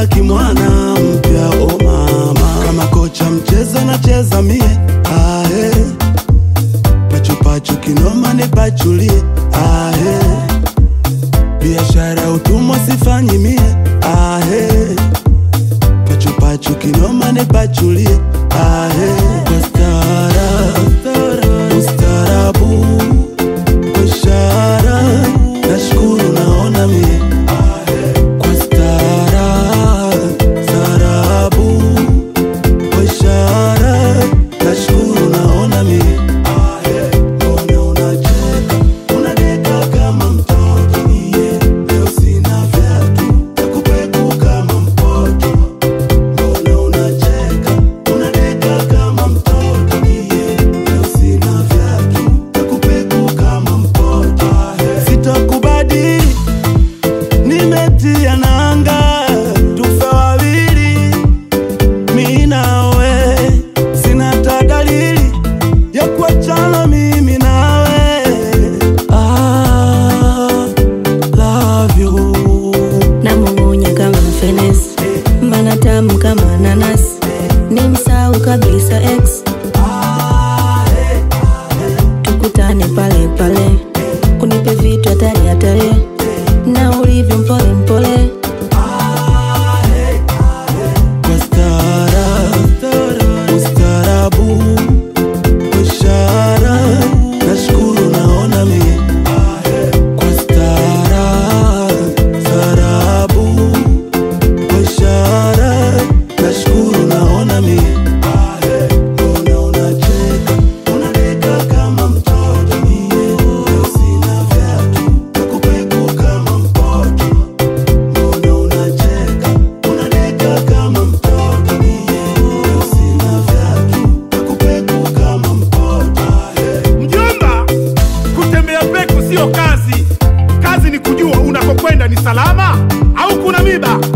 kama kimwana mpya o mama, kama kocha mchezo nacheza mie ahe, pachupachu kinoma nipachulie ahe, biashara utumwa sifanyi mie ahe, pachupachu kinoma nipachulie ahe, kwa stara ustarabu ishara nashukuru naona mie kwa stara starabu kwa ishara nashukuru naona mie mbona unacheka unadeka kama mtoto iye leo sina vyatu nakupeku kama mpoto mbona unacheka unadeka kama mtoto iye leo sina vyatu nakupeku kama mpoto sitakubadili nimetia nanga tufe wawili mi nawe sina ta dalili ya kuachana mimi nawe ah, love you namung'unya kama mfenesi mbana tamu kama nanasi nimsau kabisa ex tukutane pale pale unipe vitu hatari hatari na ulivyo mpole mpole kwa stara ustarabu ishara nashukuru naona mie kwa stara starabu kwa ishara nashukuru naona mie mbona unacheka unadeka kama mtoto mie leo sina vyatu nakupeku kama mpoto mbona unacheka unadeka kama mtoto mie leo sina vyatu nakupeku kama mpoto Mjomba, kutembea peku sio kazi. Kazi ni kujua unakokwenda ni salama au kuna miba.